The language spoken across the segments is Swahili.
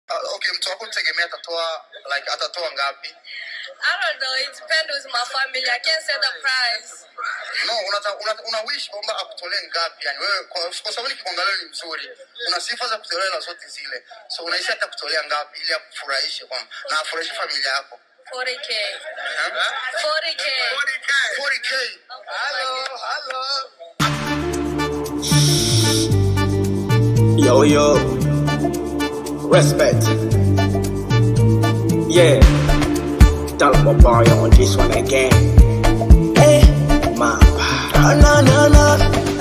Uh, okay, mtu wako tegemea atatoa like atatoa ngapi? I don't know. It depends with my family. I can't say the price. No, unata, una, una wish kwamba akutolee ngapi? Yani wewe kwa, kwa sababu nikikuangalia ni mzuri, una sifa za kutolewa na zote zile, so unaishi atakutolea ngapi ili akufurahishe kwamba na afurahishe familia yako 40k. Eh? 40k. 40k. Yo, yo. Respect. Yeah. Tell my boy on this one again. Hey, mama. No, no, no.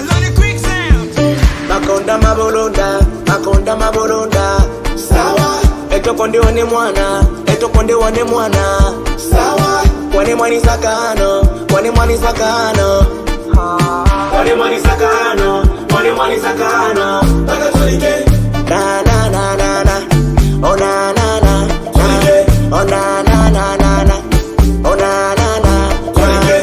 Makonda mabolonda, makonda mabolonda. Sawa. Etoko ndio ni mwana, etoko ndio ni mwana. Sawa. Kwani mwani sakano, kwani mwani sakano. Kwani mwani sakano, kwani mwani sakano. Mpaka tulike. Na na na na na. Oh na na na. na. Oh na na na na na. Oh na na na. na.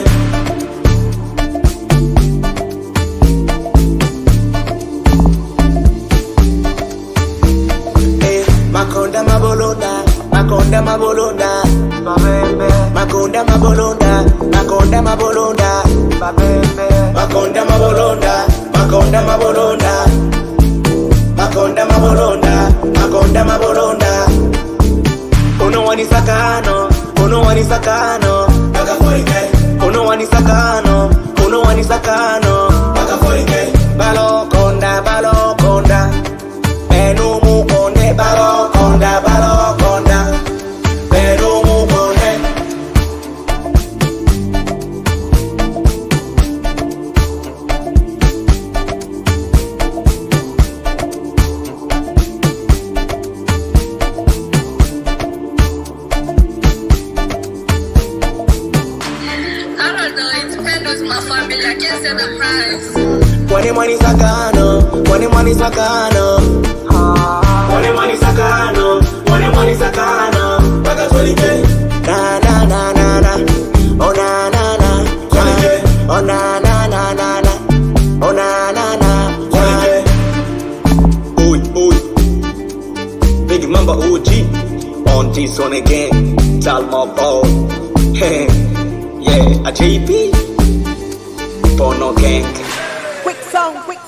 Eh, Makonda mabolonda, makonda mabolonda, makonda mabolonda, makonda mabolonda, makonda mabolonda, makonda mabolonda, makonda mabolonda, makonda mabolonda. Uno wani sakano, uno wani sakano, uno wani sakano, uno wani sakano, balokonda, balokonda. Benu mukonde balokonda balokonda Benu mukonde I don't know. It depends with my family. I can't say the price. Kwani mwani sakano Kwani mwani sakano Kwani mwani sakano Kwani mwani sakano Paka tulike Na na na na na Oh na na na na Oh na na na na na Oh na na na na Oi oi Big Mamba OG On this one again Tell my boy Yeah, a JP Porno gang Quick song, quick